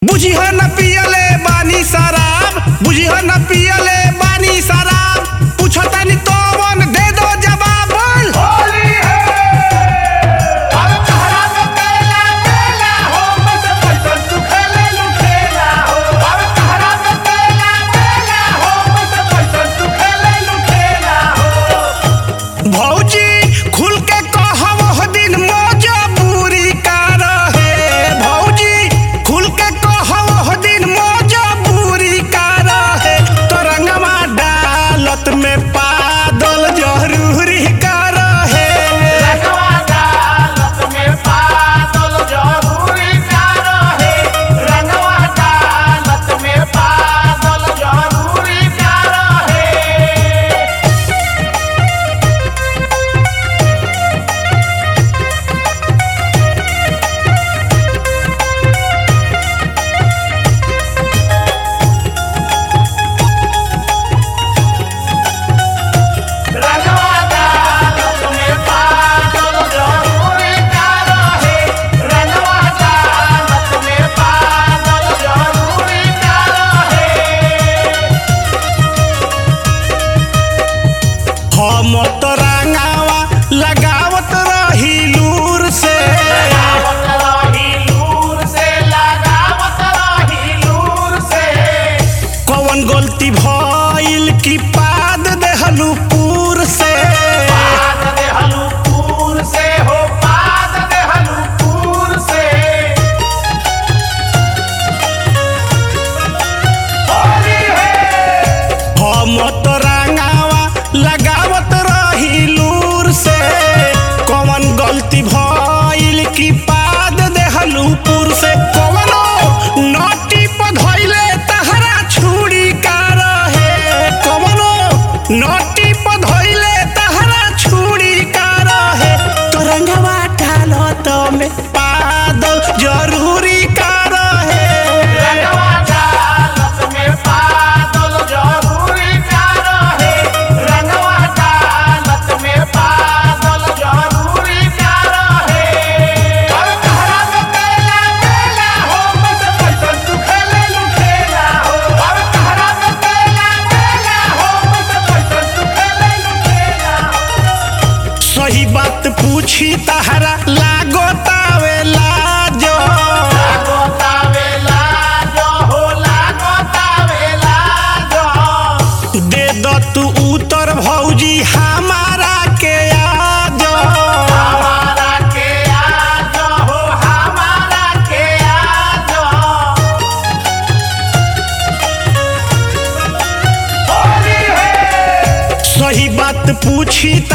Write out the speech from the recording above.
बुझिह न पियले बानी शराब बुझिह न पियले बानी शराब पूछतानी तोवन दे दो जवाब बोल होली है अब तहरा में केला केला हो बस पैसा तू खेले लू खेला हो अब तहरा में केला केला हो बस पैसा तू खेले लू खेला हो भौजी खुल के कहब हो दिन मजबूरी का रहे भौजी खुल के कहब हो दिन मजबूरी का रहे तो रंगवा डालत में पादल जरूरी का रहे रंगवा डालत में पागल जरूरी का रहे रंगवा डालत में पागल जरूरी का रहे रंगवा डालत में पागल जरूरी का रहे रंगवा डालत में पागल जरूरी का रहे हम तो रंगावा लगावत रही लूर से लगावत रही लूर से लगावत रही लूर से कौन गलती भइल की पाद देहलू पूर से पाद देहलू पूर से हो पाद देहलू पूर से होली है हम तो रंगावा लगावत रही लूर से कौन गलती भइल की पाद देहलू पूर से कौनो नटी पधइले तहरा छुरी का रहे कौनो नटी पधइले तहरा छुरी का रहे तो रंगवा डालत में पादल जरूरी का रहे रंगवा डालत में पागल जरूरी का रहे रंगवा डालत में पागल जरूरी का रहे अब तहरा में केला केला हो बस पैसा तू खेले लू खेला हो अब तहरा में केला केला हो बस पैसा तू खेले लू खेला हो सही बात पूछी तहरा लागो तावे लाजो लागो तावेला जो हो लागो तावेला जो दे दो तू उतर भौजी हमारा के आजो हमारा के आज हो हमारा के आज होली है सही बात पूछी